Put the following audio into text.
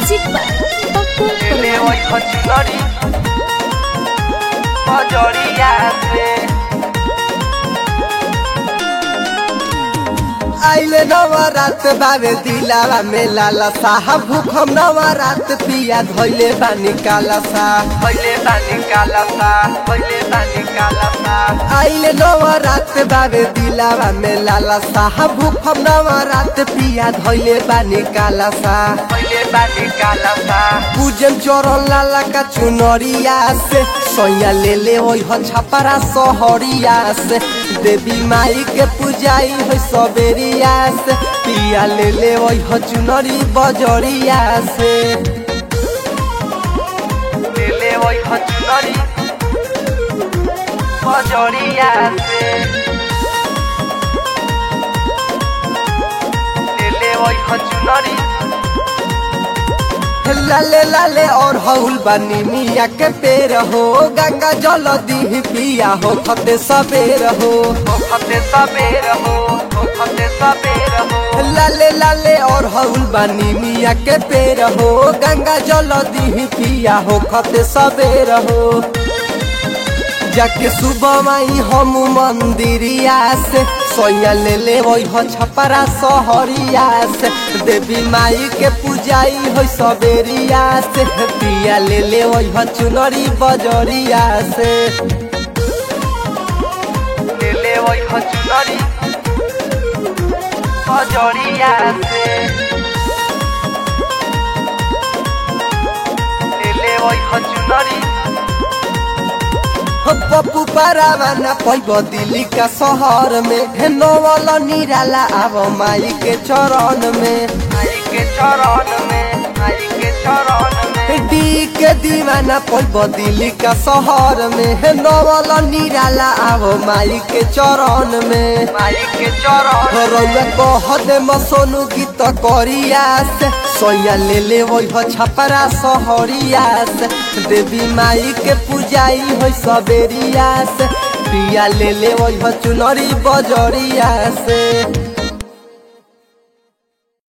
music पर पप्पू ले ओइ खचुनरी बजरिया से आइले नवरात बाबे दिलावा में लाला साहब भूखम नवरात पिया धोइले बानी काला सा पहिले बानी काला सा पहिले बानी काला सा आइले नवरात बाबे दिलावा में लाला साहब भूखम नवरात पिया धोइले बानी काला सा पहिले बानी काला सा पूजन चरण लाला का चुनरिया से सोया ले ले ओइ हो छपरा सहरिया से देवी माई के पूजाई हो सबेरिया से पिया ले ले ओइ हो चुनरी बजरिया से ले ओइ खचुनरी बजरिया से ले ओइ खचुनरी लाले लाले और हौल बनी मिया के पेड़ हो गंगा जल दी पिया हो खते सबेर हो फते सबेर हो फते सबेर हो लाले लाले और हौल बनी मिया के पेड़ हो गंगा जल दी पिया हो खते सबेर हो जाके सुबह माई हम मंदिरिया से सोया ले ले वही हो छपरा सहरिया से देवी माई के पूजाई हो सबेरिया से पिया ले ले वही हो चुनरी बजरिया से ले ओइ खचुनरी बजरिया से ले ओइ खचुनरी हो पप्पू पारावाना पैब दिल्ली का शहर में हे नवल निराला आव माई के चरण में आई के चरण में आई के चरण में डी के दीवाना पैब दिल्ली का शहर में हे नवल निराला आव माई के चरण में आई के चरण रौआ कह दे मसोनु गीत करिया से सोया ले ले वही हो छपरा सहरिया से देवी माई के पूजाई हो सबेरिया से पिया ले ले वही हो चुनरी बजरिया से